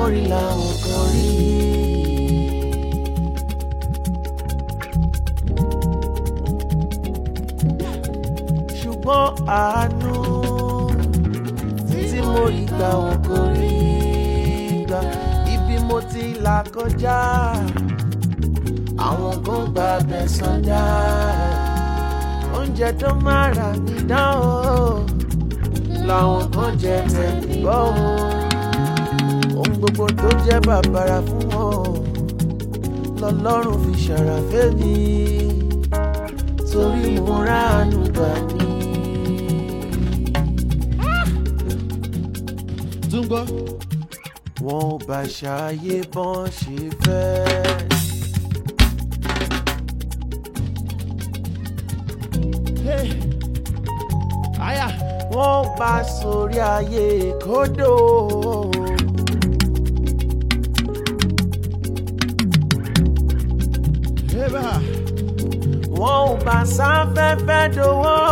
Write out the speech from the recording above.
rí làwọn kan rí. ṣùgbọ́n àánú tí mo rí gbà wọn kò rí gbà ibi mo ti là kọjá àwọn kan gba abẹ sọdá oúnjẹ tó máa rà mí dán o làwọn kan jẹ tẹ̀lé bọ́ o ohun gbogbo tó jẹ́ bàbàrà fún wọn lọ́lọ́run fi ṣàràfẹ́ mi torí mo ráàánú gbà ní. tún gbọ́. wọn ò bá ṣàyè bọ́n ṣe fẹ́. Hey. àyà wọ́n bá sórí ayé kódò. ébà wọ́n ò bá sáfẹ́fẹ́ dòwó.